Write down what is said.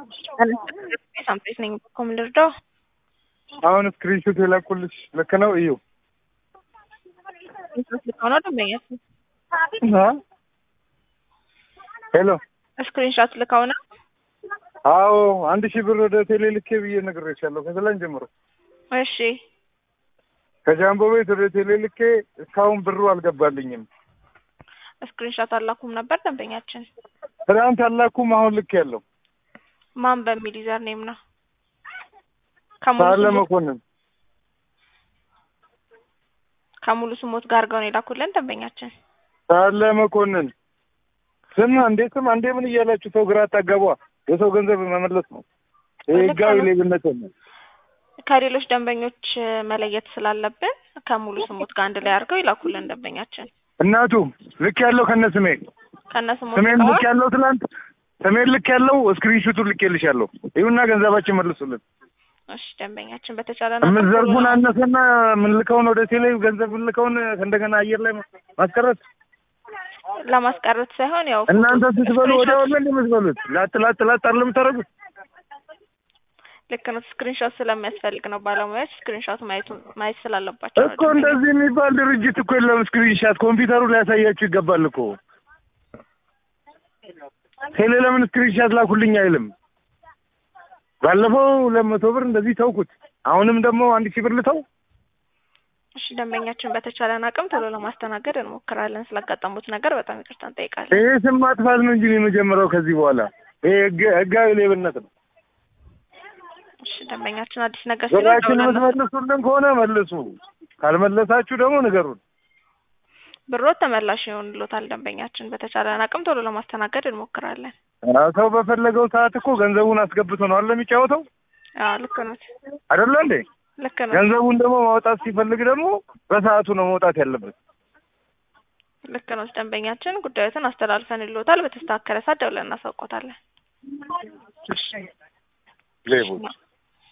ሳምፕሬስ ነኝ እኮ ምን ልርዳው? አሁን ስክሪንሾት የላኩልሽ ልክ ነው? እዩ ልከው ነው ደንበኛችን አ? ሄሎ ስክሪንሾት ልከው ነው። አዎ አንድ ሺህ ብር ወደ ቴሌ ልኬ ብዬ ነግሬሻለሁ ከትላንት ጀምሮ እሺ ከጃምቦ ቤት ወደ ቴሌ ልኬ እስካሁን ብሩ አልገባልኝም። ስክሪንሾት አላኩም ነበር ደንበኛችን። ትናንት አላኩም አሁን ልክ ያለው ማን በሚል ዩዘር ኔም ነው? ከሙሉ ሳለ ስሞት መኮንን ከሙሉ ስሞት ጋር አድርገው ነው የላኩልን ደንበኛችን። ሳለ መኮንን ስም አንዴ ስም አንዴ ምን እያላችሁ ሰው ግራ አታጋቧ። የሰው ገንዘብ መመለስ ነው። ይሄ ልክ ህጋዊ ነው። ሌብነት ነው። ከሌሎች ደንበኞች መለየት ስላለብን ከሙሉ ስሞት ጋር አንድ ላይ አድርገው ይላኩልን ደንበኛችን። እናቱ ልክ ያለው ከነ ስሜ ከነ ስሞት ስሜን ጋር ልክ ያለው ትላንት ስሜን ልክ ያለው ስክሪንሹቱን ልክ ልሻለሁ። ይሁና ገንዘባችን መልሱልን። እሺ ደንበኛችን በተቻለ የምትዘርጉን አነሰና የምንልከውን ወደ ቴሌ ገንዘብ የምንልከውን እንደገና አየር ላይ ማስቀረት ለማስቀረት ሳይሆን ያው እናንተ ፎቶ- ስትበሉ ወደ ስክሪንሾት- ወለ የምትበሉት ላጥ ላጥ ላጥ አለ የምታደርጉት ልክ ነው። ስክሪንሾት ስለሚያስፈልግ ነው ባለሙያዎች ስክሪንሾት ማየቱ ማየት ስላለባቸው ነው እኮ እንደዚህ የሚባል ድርጅት እኮ የለም። ስክሪንሻት ኮምፒውተሩ ሊያሳያችሁ ይገባል እኮ ቴሌ ለምን ስክሪንሻት ላኩልኝ አይልም። ባለፈው ሁለት መቶ ብር እንደዚህ ተውኩት። አሁንም ደግሞ አንድ ሺህ ብር ልተው። እሺ ደንበኛችን በተቻለን አቅም ቶሎ ለማስተናገድ እንሞክራለን። ስላጋጠሙት ነገር በጣም ይቅርታ እንጠይቃለን። ይሄ ስም ማጥፋት ነው እንጂ የመጀመሪያው ከዚህ በኋላ ይሄ ህግ- ህጋዊ ሌብነት ነው። እሺ ደንበኛችን አዲስ ነገር ሲኖር ብራችን ደውለን የምትመልሱልን ከሆነ መልሱ፣ ካልመለሳችሁ ደግሞ ንገሩን። ብሮት ተመላሽ ይሆንሎታል። ደንበኛችን በተቻለን አቅም ቶሎ ለማስተናገድ እንሞክራለን። አዎ፣ ሰው በፈለገው ሰዓት እኮ ገንዘቡን አስገብቶ ነው አለ የሚጫወተው አዎ ልክ ነው፣ አይደለ እንዴ? ልክ ነው፣ ገንዘቡን ደግሞ ማውጣት ሲፈልግ ደግሞ በሰዓቱ ነው መውጣት ያለበት። ልክ ነው። ደንበኛችን ጉዳዮትን አስተላልፈን ይሎታል። በተስተካከለ ሰዓት ደውለን እናሳውቆታለን። ሌቦች